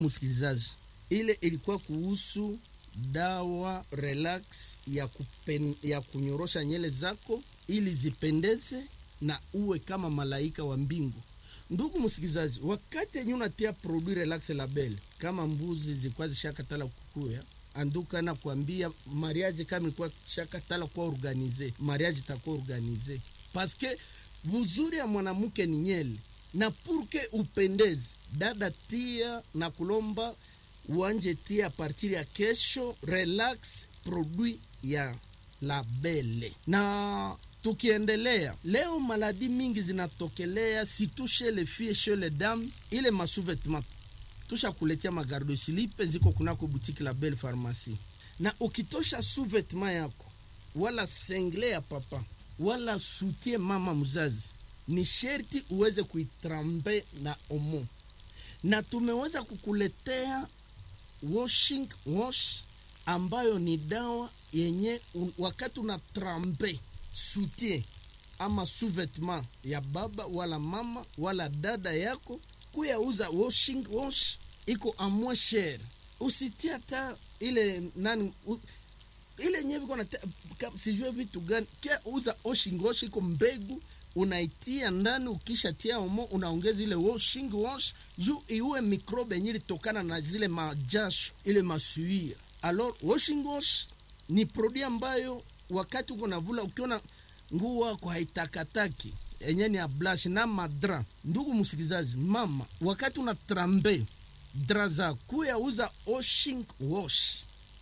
msikilizaji, ile ilikuwa kuhusu dawa relax ya, kupen, ya kunyorosha nyele zako ili zipendeze na uwe kama malaika wa mbingu. Ndugu msikilizaji, wakati yenye unatia produit relax label, kama mbuzi zilikuwa zishakatala kukuya anduka na kuambia mariage kama ilikuwa shakatala kuwa organize, mariage itakuwa organize paske buzuri ya mwanamke ni nyele na purke upendeze dada, tia na kulomba uanje tia partir ya kesho relax produit ya labele na tukiendelea leo, maladi mingi zinatokelea situshe le fie chez les dames, ile masuvetma tusha kuletea magardo silipe ziko kunako butiki la Belle Pharmacie, na ukitosha suvetma yako wala sengle ya papa wala sutie mama mzazi, ni sherti uweze kuitrambe na omo, na tumeweza kukuletea washing wash ambayo ni dawa yenye un, wakati una trambe sutie ama suvetma ya baba wala mama wala dada yako kuyauza washing wash iko amwe shere, usitie hata ile nani u, ile nyewe iko na sijue vitu gani kia uza washing wash iko mbegu unaitia ndani, ukishatia omo unaongeza ile washing wash juu iue mikrobe yenye litokana na zile majasho ile masuia. Alors washing wash ni produit ambayo wakati uko navula ukiona nguo wako haitakataki enye ni ablash na madra. Ndugu msikilizaji, mama, wakati una trambe dra za kuya uza washing wash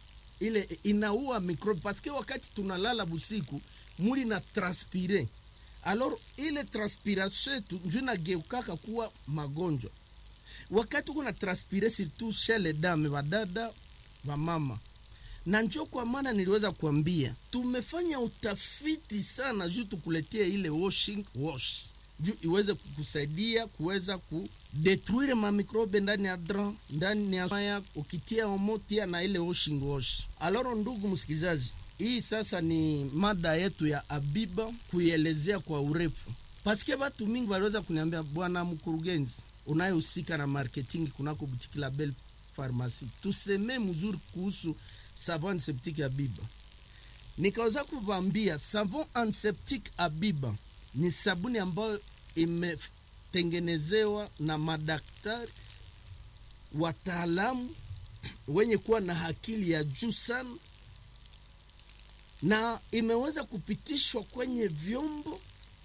ile inaua mikrobe, paske wakati tunalala busiku muli na transpire alors ile transpiration yetu njo inageukaka kuwa magonjwa. Wakati uko na transpire surtout chez les dames, vadada vamama, na njo kwa maana niliweza kuambia tumefanya utafiti sana juu tukuletea ile washing wash juu iweze kukusaidia kuweza kudetruire mamikrobe ndani ya dra ndani ya maya, ukitia omotia na ile washing wash. Aloro ndugu msikilizaji, hii sasa ni mada yetu ya Abiba kuielezea kwa urefu, paske watu mingi waliweza kuniambia, bwana mkurugenzi unayehusika na marketing kunako butiki la Belle Pharmacie, tuseme mzuri kuhusu savon antiseptique Abiba. Nikaweza kuvambia savon antiseptique Abiba ni sabuni ambayo imetengenezewa na madaktari wataalamu wenye kuwa na akili ya juu sana na imeweza kupitishwa kwenye vyombo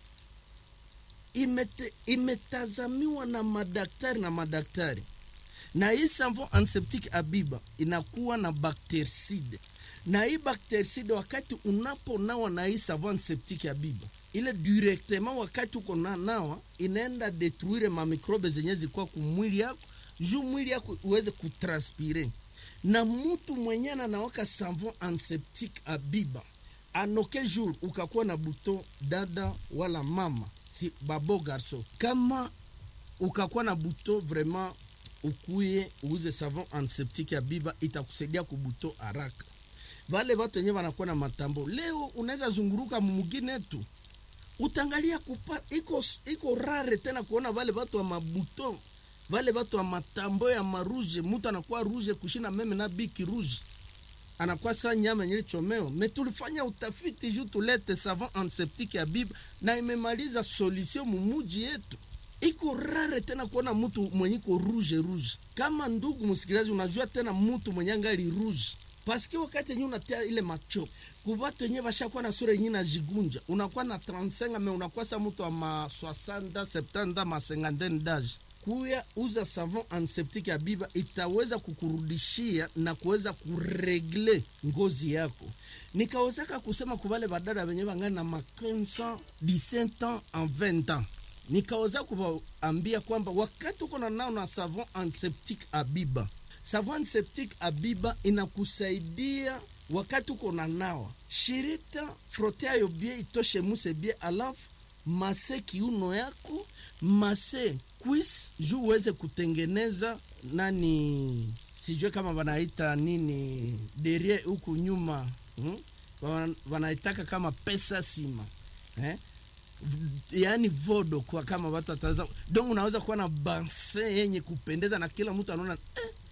imete, imetazamiwa na madaktari na madaktari. Na hii savon antiseptique Abiba inakuwa na bactericide, na hii bactericide wakati unaponawa na hii savon antiseptique Abiba ile directement, wakati uko na nawa inaenda detruire mamikrobe zenye zilikuwa kumwili yako juu mwili yako uweze kutranspire na mutu mwenye anawaka savon antiseptique Abiba anoke jour ukakuwa na buto dada wala mama si babo garso, kama ukakuwa na buto vraiment, ukuye uuze savon antiseptique Abiba itakusaidia kubuto haraka. Vale watu wenyewe wanakuwa na matambo leo, unaweza zunguruka mumugine tu utangalia kupa iko iko rare tena kuona vale watu wa mabuto vale watu wa matambo ya maruje, mtu anakuwa ruje kushina meme na biki ruje anakuwa saa nyama yenye chomeo. Me tulifanya utafiti juu tulete savon antiseptique ya Biba na imemaliza solution mumuji yetu. Iko rare tena kuona mtu mwenye ko rouge rouge. Kama ndugu msikilizaji, unajua tena mtu mwenye angali rouge paske wakati yenye unatia ile macho kubatu yenye bashakuwa na sura yenye najigunja, unakuwa na 35 me unakuwa sa mtu wa ma 60 70 ma 50 d'age kuya uza savon antiseptique ya Biba itaweza kukurudishia na kuweza kuregle ngozi yako. Nikawezaka kusema kubale badada wenye bangana na ma 15 17 ans en 20 ans, nikaweza kuwaambia kwamba wakati uko na nao na savon antiseptique Abiba, savon antiseptique Abiba inakusaidia wakati uko na nawa shirita frote ayo bie itoshe muse bie, alafu mase kiuno yako mase quis juu uweze kutengeneza nani, sijue kama wanaita nini derie huku nyuma hmm? wanaitaka kama pesa sima eh? yaani vodo kwa kama watu wataweza donc unaweza kuwa na banse yenye kupendeza na kila mtu anaona eh,